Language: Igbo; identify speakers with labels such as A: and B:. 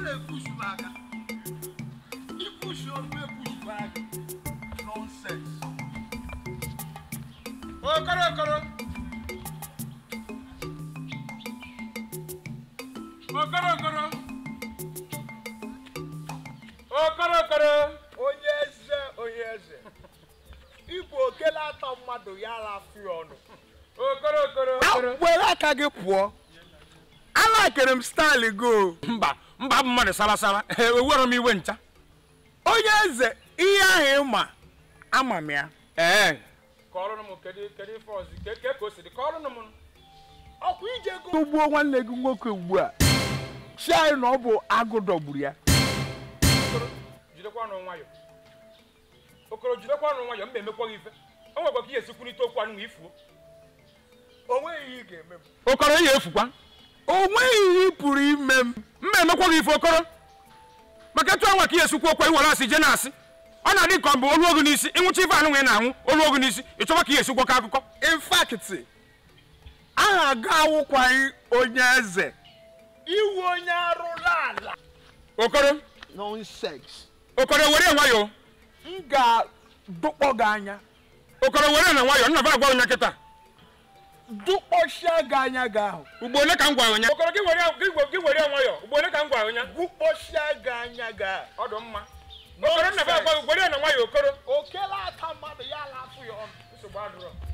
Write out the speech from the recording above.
A: na-epushi m aka ipushi ọrụ epushi m aka nonsens
B: okoro okoro okoro okoro okoro okoro
A: onye eze onye eze ịbụ okele atọ mmadụ ya rafụ ya ọnụ
B: okoro okoro okoro
A: were aka gị pụọ alakere m staịlị go
B: mba mba bụ mmadụ sarasara ewere m iwe ncha
A: onye eze ihe ahụ ịma ama m ya
B: ee kọrụnụ m kedu kedu ife ọzọ ke ke ka o si dị kọrụnụ m
A: ọkwa ije go ugbuo nwanne gị nwoke ugbu a si anyị na ọ bụ agụ dọgburu ya
B: okoro jidekwa ọnụ nwayọ okoro jidekwa ọnụ nwayọ mba emekwa gị ife o nwekwa ka ihe esikwurịta okwu anụ ifuo
A: o nweghị ihe ị ga-eme m
B: okoro ihe efukwa
A: o nweghị ihe ị pụrụ ime m
B: mma emekwa gị ife okoro maka etu anwa ka ihe esikwu okwu iwere asị je na-asị ọ na-adị ka ọ bụ olu ogu n'isi ịnwụcha ife anụ nwere na-anwụ olu ogu n'isi ịchọba ka ihe esikwu ka akụkọ
A: in fact aha ga awụkwaghị onye eze iwu onye arụrụ ala
B: okoro
A: nonsense
B: okoro were nwayọ
A: m ga-dụkpọ gị anya
B: okoro were na nwayọ nna ba agwa onye kịta
A: dụkpọchie gị anya gị ahụ
B: ugbo ole ka m gwara onye okoro gị were gị- gị were nwayọ ugbo ole ka m gwara onye
A: dụkpọchie gị anya gị ahụ
B: ọ dị mma okoro nna ba agwa gị were na nwayọ okoro
A: okele aka mmadụ ya lafụ ya ọnụ
B: nsogbu adịrọ